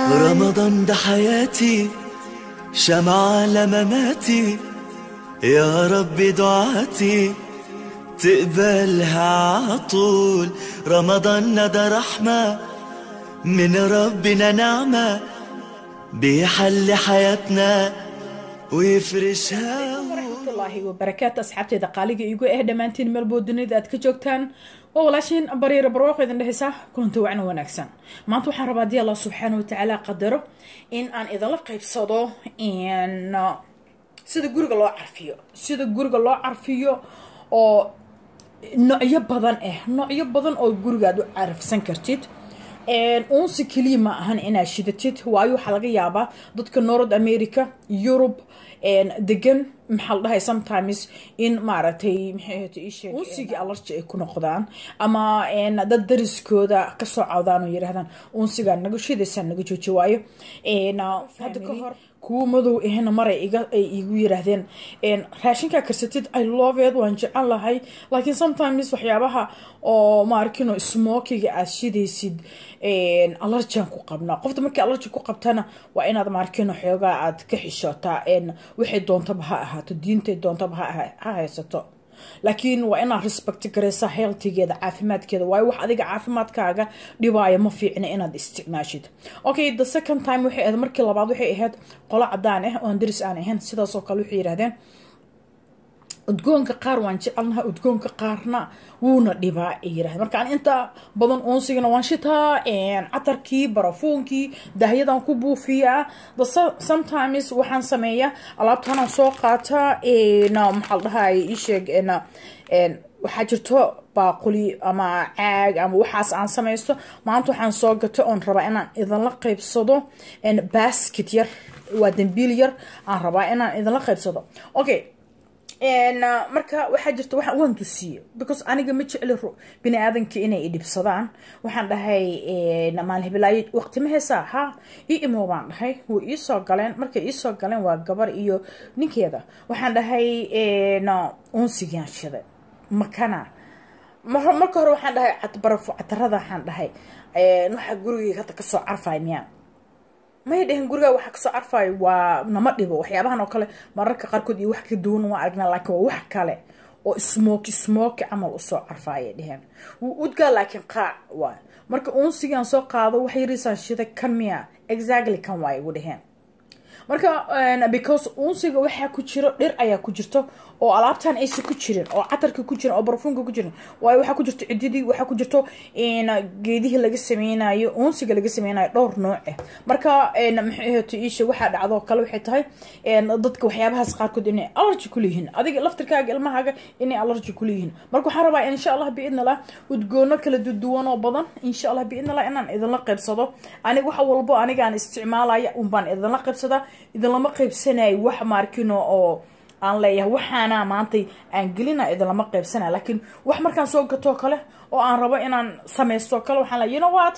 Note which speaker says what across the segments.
Speaker 1: رمضان ده حياتي شمعة لمماتي يا رب دعاتي تقبلها عطول رمضان ده رحمة من ربنا نعمة بيحل حياتنا ويفرشها
Speaker 2: waraxmatullaahi wabarakaatu asxaabteeda qaaliga igu eh dhammaantiin meelboo dunida aad ka joogtaan waa walaashiin bariira barwaaqo idin dhehaysa kulanti wacna wanaagsan maanta waxaan rabaa haddii allah subxaana watacaala qadaro in aan idinla qaybsado in sida guriga loo carfiyo sida guriga loo carfiyo oo noocyo badan ah noocyo badan oo gurigaad u carfsan kartid uunsi keliya ma ahan inaad shidatid waayo waxaa laga yaabaa dadka north america yurub degan maxaa la dhahay sometimes in maaragtay unsigii alarji ay ku noqdaan ama dad dariskooda kasoo cawdaan oo yiraahdaan unsigaa naga shidaysaa naga jooji waayo hadda ka hor kuwa madow ahna maray ay igu yiraahdeen raashinkaa karsatid i loveed waan jecel lahay laakiin sometimes waxyaabaha oo maarkino smokiga aad shidaysid alarjian ku qabnaa qofta markii alarji ku qabtana waa inaad maarkino xoogaa aad ka xishootaa waxay doontaba ha ahaato diintay doontaba ha haysato laakiin waa inaad respect garaysaa healtigeeda caafimaadkeeda waayo wax adiga caafimaadkaaga dhibaaya ma fiicna inaad isticmaashid okay the second time waxay ahayd markii labaad waxay ahayd qolo cadaan ah oon daris aan ahayn sidaasoo kale waxay yirahdeen udgoonka qaar waan jecelnaha udgoonka qaarna wuuna dhibaa ay yirahdeen marka an inta badan uunsigana waan shitaa catarkii barafuunkii dahyadan ku buufiyaa the sometimes waxaan sameeyaa alaabtanaan soo qaataa maxaa la dhahay isheeg waxaa jirto baaquli ama caag ama waxaas aan samaysto maanta waxaan soo gato oon rabaa inaan idinla qaybsado basket yar waa dambiil yar aan rabaa inaan idinla qaybsado okay marka waxaa jirta waan tusiye because aniga ma jecli bini aadanka inay idhibsadaan waxaan dhahay maalhibilaayo waqti ma heesaa ha ii imo baan dhahay way iisoo galeen markay iisoo galeen waa gabar iyo ninkeeda waxaan dhahay unsigaan shiday makana marka hore waxaan dhahay barafo catarada waxaan dhahay waxaa gurigeyga hadda kasoo carfay miyaa may dhehen gurigaa waxaa kasoo carfayo waa nama dhibo waxyaabahan oo kale mararka qaarkood iyo wax ka duwan waa aragnaa laakiin waa wax kale oo smoki smoki camal usoo carfaayay dheheen wuu udgaa laakiin qaac waay marka uunsigaan soo qaado wax yariisaan shida kan miya exactly kan waay ugu dheheen marka because uunsiga waxaa ku jiro dhir ayaa ku jirto oo alaabtan aysa ku jirin oo catarka ku jirin oo barfuunka ku jirin waayo waxaa ku jirto cididii waxaa ku jirto geedihii laga sameynayo uunsiga laga sameynayo dhowr nooc ah marka maxay ahaato iisha waxaa dhacdoo kale waxay tahay dadka waxyaabahaas qaarkood inay allergy kuleeyihiin adiga laftirkaaga ilmahaaga inay allergy kuleeyihiin marka waxaan rabaa insha allah biidn allah udgoono kala duwan oo badan insha allah biidn allah inaan idinla qaybsado aniga wax walbo anigaan isticmaalaya unbaan idinla qaybsadaa idinlama qaybsanayo wax maarkino oo aan leeyahay waxaana maantay aan gelina idinlama qaybsanaya laakiin wax markaan soo gatoo kale oo aan rabo inaan samaysto kale waxaan le you know what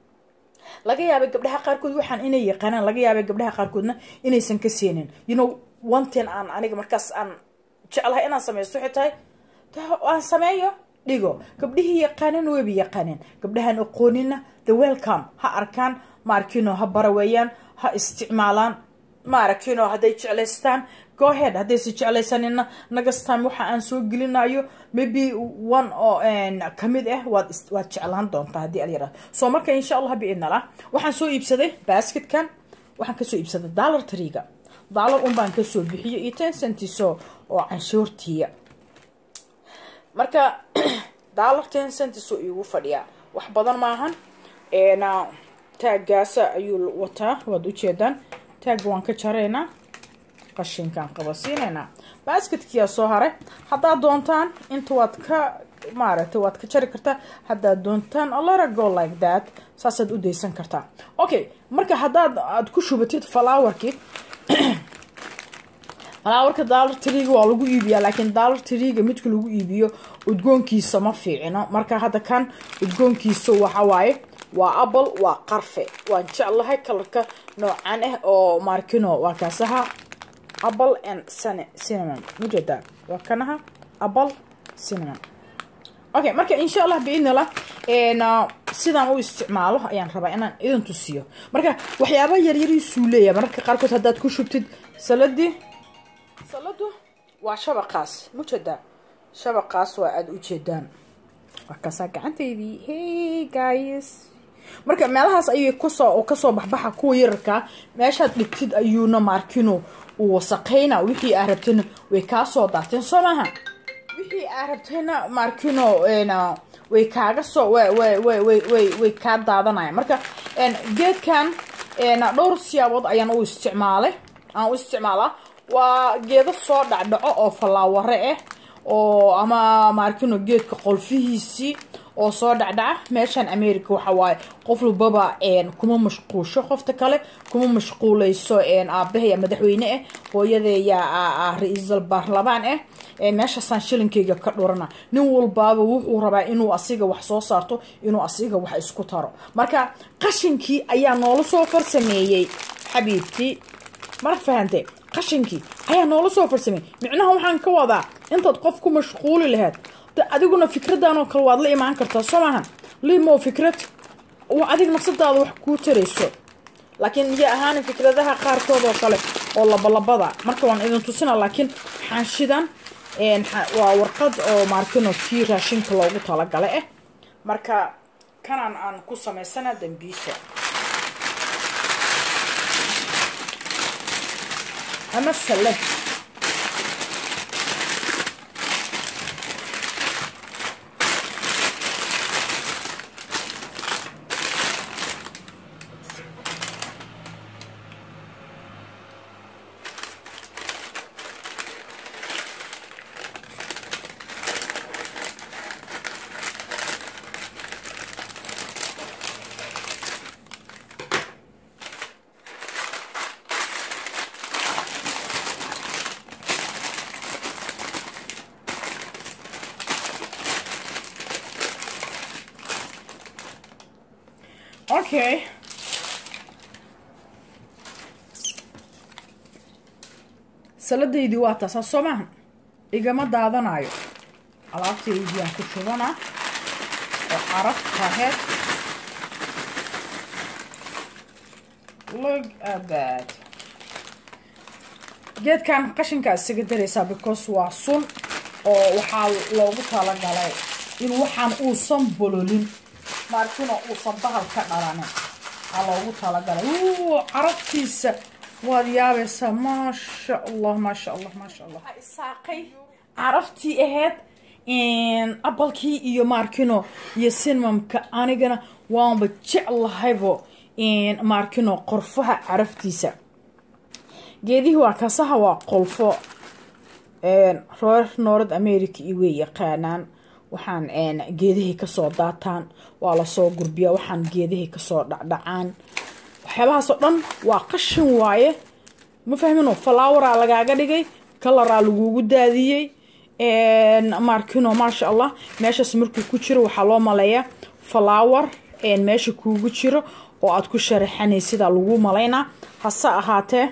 Speaker 2: laga yaabay gabdhaha qaarkood waxaan inay yaqaanaan laga yaabay gabdhaha qaarkoodna inaysan ka seenin you know one thing aan aniga markaas aan jeclahay inaan samaysto waxay tahay aan sameeyo dhigo gabdhihii yaqaanan weyba yaqaaneen gabdhahaan aqoonina the welcome ha arkaan maarkino ha baraweeyaan ha isticmaalaan maaragtino hadday jeclaystaan gohead haddaysa jeclaysanina nagastam waxa aan soo gelinayo maybe one oo kamid ah waad waad jeclaan doontaa haddii alyara soo marka insha allah biidnala waxaan soo iibsaday basketkan waxaan kasoo iibsaday dollar triga dollar un baan kasoo bixiyo iyo ten centiso oo canshuurtiya marka dollar ten centiso igu fadhiyaa wax badan maahan taagaasa ayuu wataa waad ujeedaan taagga waan ka jaraynaa qashinkaan qabasiinaynaa basketkiyaa soo haray haddaad doontaan inta waad ka maaragtay waad ka jari kartaa haddaad doontaan alora go like that saasaad u daysan kartaa okay marka haddaad aad ku shubatid flowerkii flowerka dollar triga waa lagu iibiyaa laakiin dollar triga midka lagu iibiyo udgoonkiisa ma fiicino marka hadda kan udgoonkiisa waxa waaye waa apple waa qarfe waan jeclahay kalarka noocan ah oo markino waa kaasaha apple and cinnamon mujeedaa waa kanaha apple cinnamon okay marka insha allah biidnillah sidaan u isticmaalo ayaan rabaa inaan idin tusiyo marka waxyaaba yaryariisuu leeyahay mararka qaarkood haddaad ku shubtid saladii saladu waa shabaqaas mujeedaa shabaqaas waa aada ujeedaan waa kaasaa gacantaydii hey guys marka meelahaas ayay kasoo kasoo baxbaxa kuwa yararkaa meeshaad dhigtid ayuuna maarkino uu wasaqayna wixii aa rabtayna way kaa soo daateen soo maaha wixii aa rabtayna maarkino way kaaga soo way kaa daadanaya marka geedkan dhowr siyaabood ayaan u isticmaalay aan u isticmaalaa waa geedo soo dhacdhaco oo fallaaware ah oo ama maarkino geedka qolfihiisii oo soo dhacdhaca meeshan america waxa waaye qof walbaba kuma mashquusho qofta kale kuma mashquuleyso aabahaya madaxweyne ah hooyadeeya ra-iisal baarlamaan ah meeshaasaan shilinkeyga ka dhurana nin walbaaba wuxuu rabaa inuu asiga wax soo saarto inuu asiga wax isku taro marka qashinkii ayaa noola soo farsameeyey xabiibtii mar fahante qashinkii ayaa noola soo farsameeyey micnaha waxaan ka wadaa intaad qof ku mashquuli lahayd adiguna fikradan oo kale waad la imaan kartaa soo maahan limo fikrad adig nafsadaada wax kuu tarayso laakiin iyo ahaan fikradaha qaarkood oo kale oo labalabada marka waan idin tusina laakiin xaanshidan waa warqad oo maarkino kii raashinka loogu talagala ah marka kanaan aan ku samaysana dambiisha ama salad okay saladaydii waa taasaa soo maaha igama daadanayo alaabtaydii aan ku shubanaa oo caraf taheed look at that geedkan qashinkaa isaga daraysaa because waa sun oo waxaa loogu talagalay in waxaan uusan bololin maarkino uusan bahal ka dhalanin aa loogu talagalay carabtiisa waad yaabaysaa maasha allah maasha allah maasha allah waxaa isaaqay caraftii ahayd abalkii iyo maarkino iyo sinmamka anigana waanba jeclahaybo maarkino qorfaha caraftiisa geedihii waa kasaha waa qolfo reer north america iyo way yaqaanaan waxaan geedihii kasoo daataan waa lasoo gurbiyaa waxaan geedihii kasoo dhacdhacaan waxyaabahaasoo dhan waa qashin waaye ma fahmino falaawaraa lagaaga dhigay kalaraa lagugu daadiyey maarkino maasha allah meeshaas markuu ku jiro waxaa loo maleeyaa falaawar meesha kuugu jiro oo aad ku sharaxanay sidaa lagu malaynaa hase ahaatee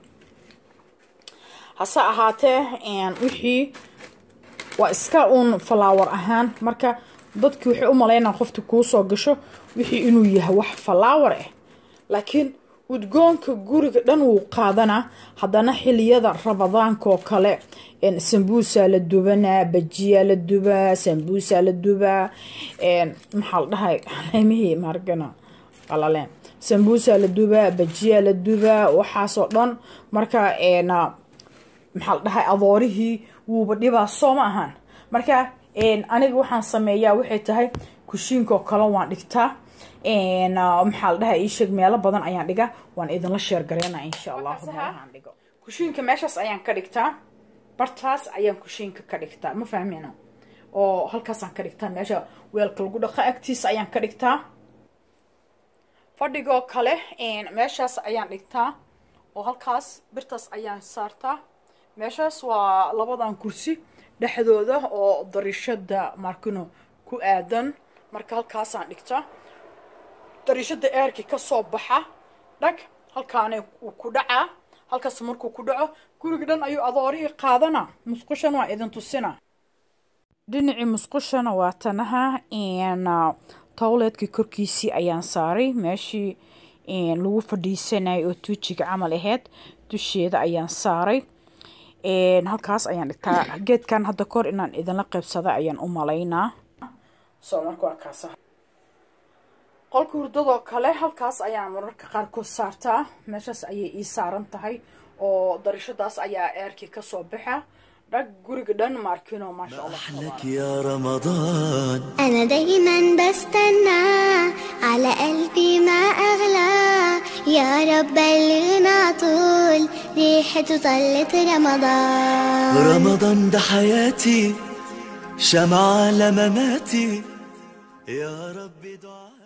Speaker 2: hase ahaatee wixii waa iska uun falaawar ahaan marka dadki waxay u malaynaa qofta kuusoo gasho wixii inuu yahay wax falaawar ah laakiin udgoonka guriga dhan wuu qaadanaa haddana xiliyada ramadaankaoo kale sambuusaa la dubanaa bajiyaa la dubaa sambuusaa la dubaa maxaa la dhahay mihii maargana qalaleen sambuusaa la dubaa bajiyaa la dubaa waxaasoo dhan marka maxaa la dhahay adoorihii wuuba dhibaa soo ma ahaan marka aniga waxaan sameeyaa waxay tahay kushiinkaoo kale waan dhigtaa maxaa la dhaha iisheeg meelo badan ayaan dhigaa waan idinla sheergareynaa insha allahu meelahaan dhigo kushiinka meeshaas ayaan ka dhigtaa bartaas ayaan kushiinka ka dhigtaa ma fahmina oo halkaasaan ka dhigtaa meesha weelka lagu dhaqa agtiisa ayaan ka dhigtaa fadhigoo kale meeshaas ayaan dhigtaa oo halkaas birtaas ayaan saartaa meeshaas waa labadan kursi dhexdooda oo darishada markino ku aadan marka halkaasaan dhigtaa darishada eerkii kasoo baxa dhag halkaana uu ku dhacaa halkaas markuu ku dhaco guriga dhan ayuu adoorihii qaadana musqushan waa idin tusina dhinacii musqushana waa tanaha towleedkii korkiisii ayaan saaray meeshii lagu fadhiisanayay oo tuujiga camal aheyd dusheeda ayaan saaray halkaas ayaan dhigtaa geedkan hadda kahor inaan idinla qaybsada ayaan u malaynaa so marka waa kaasa qolka hurdadoo kale halkaas ayaan mararka qaarkood saartaa meeshaas ayay ii saaran tahay oo darishadaas ayaa eerkii kasoo baxa dhag guriga dhan maarkino maasha allah
Speaker 1: أحلك يا رمضان
Speaker 3: أنا دايما بستنى على قلبي ما أغلى يا رب بلغنا طول ريحته طلت رمضان
Speaker 1: رمضان ده حياتي شمعة لمماتي يا رب دعاتي